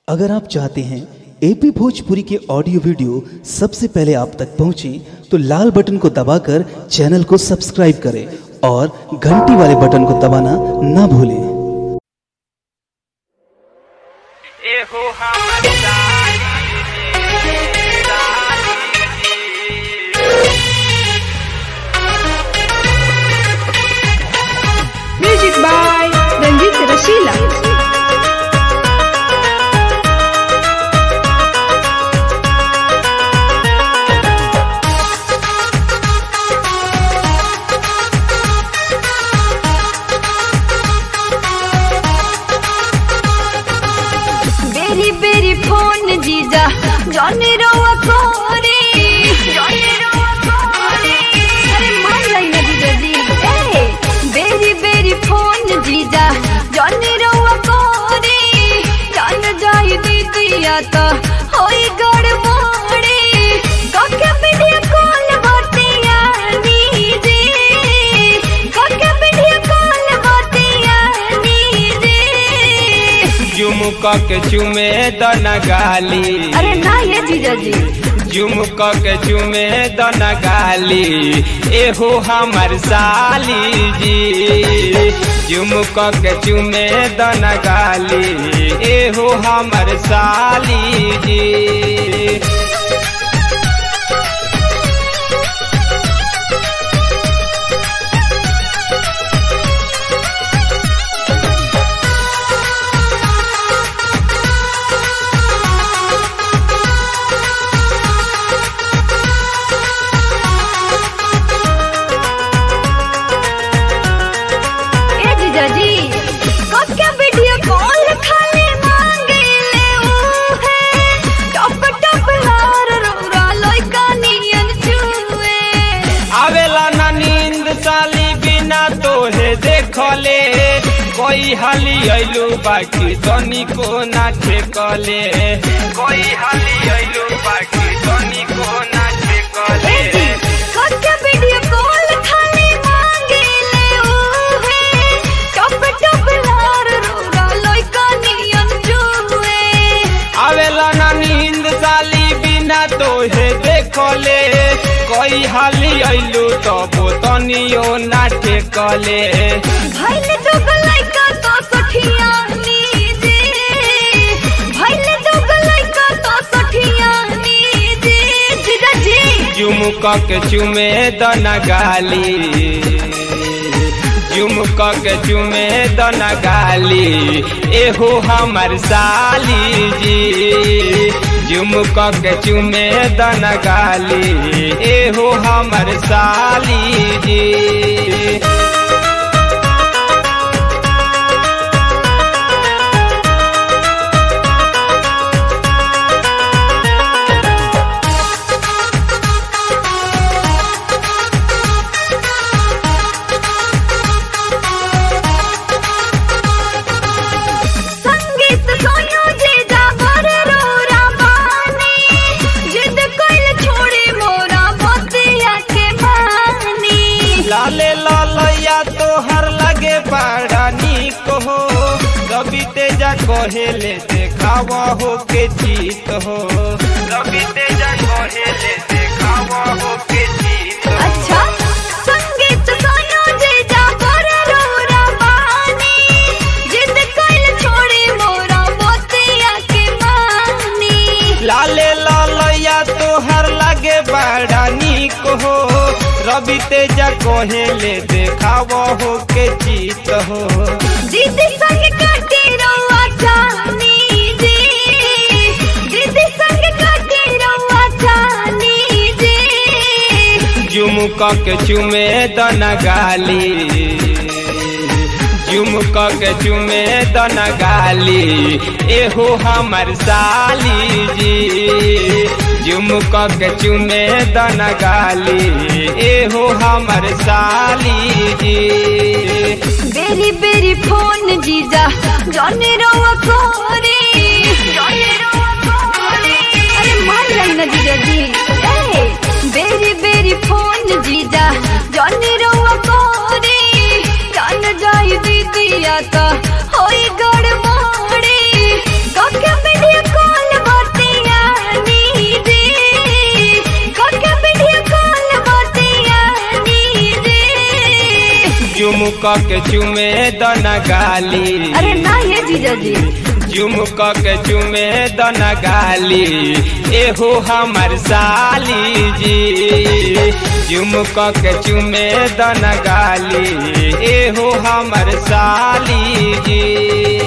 अगर आप चाहते हैं एपी भोजपुरी के ऑडियो वीडियो सबसे पहले आप तक पहुंचे तो लाल बटन को दबाकर चैनल को सब्सक्राइब करें और घंटी वाले बटन को दबाना ना भूलें एहो हमर साली Music by Ranjit Rasila. बेरी बेरी फोन जीजा जॉनी रोवा कोरी जॉनी रोवा कोरी अरे मान लाई ना जीजा जी ए बेरी बेरी फोन जीजा जॉनी रोवा कोरी जान जाई दीदिया तो होई गड़बड़ी काके वीडियो कॉल बतिया नीजे काके वीडियो कॉल बतिया नीजे झुमक के चुमे दन गाली अरे ना ये जीजा जी झुमक के चुमे दन गाली एहो हमर साली जी झुमक के चुमे दन गाली एहो हमर साली जी ए जीजा जी कक्का वीडियो कॉल खाली मांगे ले ऊ है टप टप हार रोरा लइका नियन छुए आवेला ना नींद साली बिना तोहे देखले कोई हाली अइलू बाकी तनी को ना ठेकले कोई हाली अइलू बाकी तनी को ना ठेकले ए जी कक्का वीडियो कॉल खाली मांगे ले ऊ है टप टप हार रोरा लइका नियन छुए आवेला ना नींद साली बिना तोहे देखले कोई हाली अइलू तो तनियो ना ठेकले भइले तो लइका तो सठिया नीजे भइले तो लइका तो सठिया नीजे जीजा जी झुमक के चुमे दन गाली झुमक के चुमे दन गाली एहो हमर साली जी झुमक के चुमे दन गाली एहो हमर साली जी संगीत सोयो जीजा बर रोरा बानी जिद कइल छोड़ी मोरा बतिया के बानी लाले लालैया तोहर लगे बड़ा नीक हो रवि तेजा कहेले देखावा हो के जीत हो रवि तेजा कहेले देखावा हो के जीत हो अच्छा संगीत सोयो जीजा बर रोरा बानी जिद कइल छोड़ी मोरा बतिया के बानी लाले लालैया तोहर लगे बड़ा नीक हो रवि तेजा कहेले देखावा हो के जीत हो दीदी संग काटे रउआ जानी जी दीदी संग काटे रउआ जानी जी झुमक के चुमे दन गाली झुमक के चुमे दन गाली एहो हमर साली जी झुमक के चुमे दन गाली एहो हमर साली जी बेरी बेरी फोन जीजा जाने रउआ कोरी जाने रउआ कोरी अरे मान लाई ना जीजा जी ए बेरी बेरी फोन जीजा जाने रउआ कोरी जान जाई दीदिया तो होई गड़बड़ी काके वीडियो झुमक के चुमे दन गाली अरे ना ये जीजा जी झुमक के चुमे दन गाली एहो हमर साली जी झुमक के चुमे दन गाली एहो हमर साली जी